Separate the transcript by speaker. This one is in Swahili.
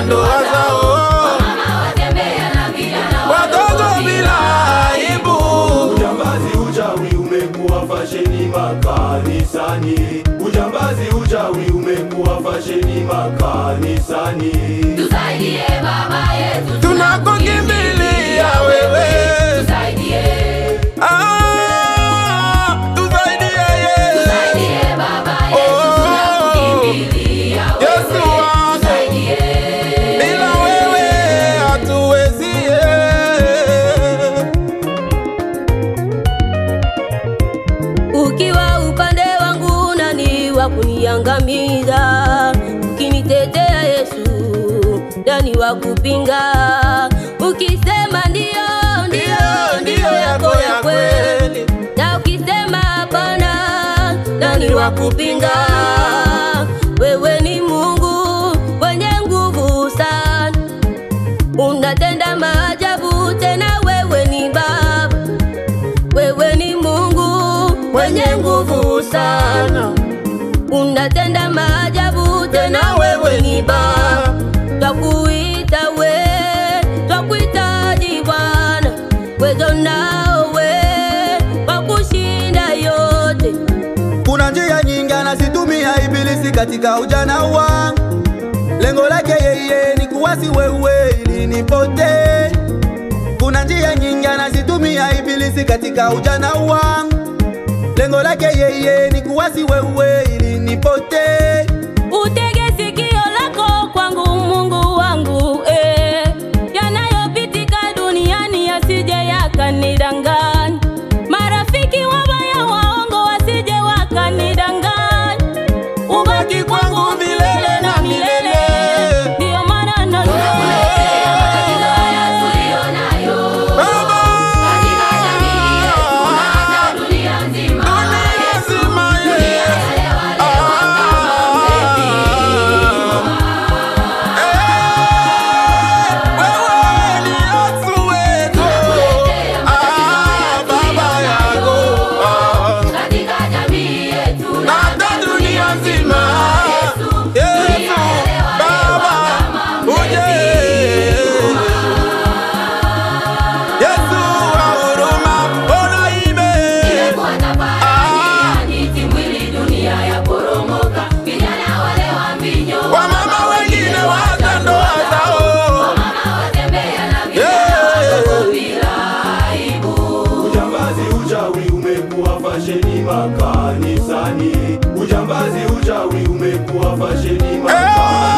Speaker 1: ndoa zao, watoto bila aibu.
Speaker 2: Ujambazi, uchawi umekuwa fasheni makanisani. Ujambazi, uchawi umekuwa fasheni makanisani.
Speaker 3: Tusaidie baba yetu,
Speaker 1: Tunakukimbilia wewe,
Speaker 3: tusaidie,
Speaker 1: Ah, tusaidie Yesu.
Speaker 3: tusaidie baba yetu, tunakukimbilia
Speaker 1: Yesu
Speaker 3: wewe,
Speaker 1: wangu.
Speaker 3: tusaidie.
Speaker 1: Bila wewe hatuwezi.
Speaker 4: Ukiwa upande wangu nani wa kuniangamiza? Ukinitetea Yesu, nani wa kupinga? Ukisema ndio, ndio, ndio yako ya kweli, na ukisema hapana, nani wa kupinga? Wewe ni Mungu mwenye nguvu sana, unatenda maajabu, tena wewe ni Baba. Wewe ni Mungu mwenye nguvu sana, unatenda maajabu, tena wewe ni Baba. Twakuita we, twakuhitaji Bwana, wezo nawe kwa kushinda yote.
Speaker 5: Kuna njia nyingi anazitumia ibilisi katika ujana wangu, lengo lake yeye ni kuwasi wewe ili nipotee. Kuna njia nyingi anazitumia ibilisi katika ujana wangu, lengo lake yeye ni kuwasi wewe ili nipotee.
Speaker 4: Utege sikio lako kwangu Mungu wangu eh. Yanayopitika duniani yasije yakanidanganya, marafiki wabaya waongo wasije wakanidanganya. Ubaki kwangu milele na milele, ndiyo maana
Speaker 3: Tunakuletea matatizo haya tuliyonayo
Speaker 1: Baba,
Speaker 3: katika jamii yetu na hata dunia nzima.
Speaker 1: lazima Yesu.
Speaker 3: Elewa kama mlevi.
Speaker 1: Wewe ni Yesu wetu. Ah, Baba yangu. Ah.
Speaker 3: Katika jamii yetu
Speaker 1: na hata dunia nzima. Yesu, Baba, uje. Yesu wa huruma, ona ime.
Speaker 3: Imekuwa tafadhali, yani mwili dunia yaporomoka. Vijana wale wa mbinyo,
Speaker 1: Wamama wengine waacha ndoa zao.
Speaker 3: mama watembea na vijana
Speaker 1: Yeah.
Speaker 3: wadogo bila aibu.
Speaker 2: Ujambazi, uchawi umekuwa fasheni makanisani. Ujambazi, uchawi umekuwa fasheni makanisani.